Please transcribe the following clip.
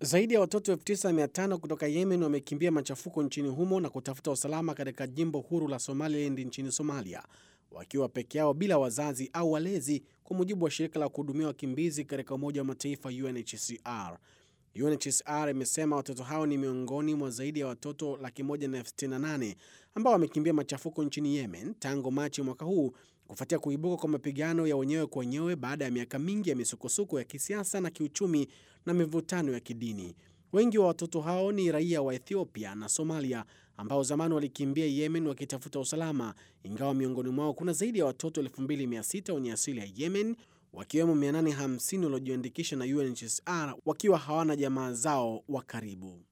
Zaidi ya watoto 9500 kutoka Yemen wamekimbia machafuko nchini humo na kutafuta usalama katika jimbo huru la Somaliland nchini Somalia, wakiwa peke yao bila wazazi au walezi, kwa mujibu wa shirika la kuhudumia wakimbizi katika Umoja wa Mataifa UNHCR. UNHCR imesema watoto hao ni miongoni mwa zaidi ya watoto laki moja na elfu sitini na nane ambao wamekimbia machafuko nchini Yemen tangu Machi mwaka huu kufuatia kuibuka kwa mapigano ya wenyewe kwa wenyewe baada ya miaka mingi ya misukosuko ya kisiasa na kiuchumi na mivutano ya kidini. Wengi wa watoto hao ni raia wa Ethiopia na Somalia ambao zamani walikimbia Yemen wakitafuta usalama, ingawa miongoni mwao kuna zaidi ya watoto 2600 wenye asili ya Yemen, wakiwemo 850 waliojiandikisha na UNHCR wakiwa hawana jamaa zao wa karibu.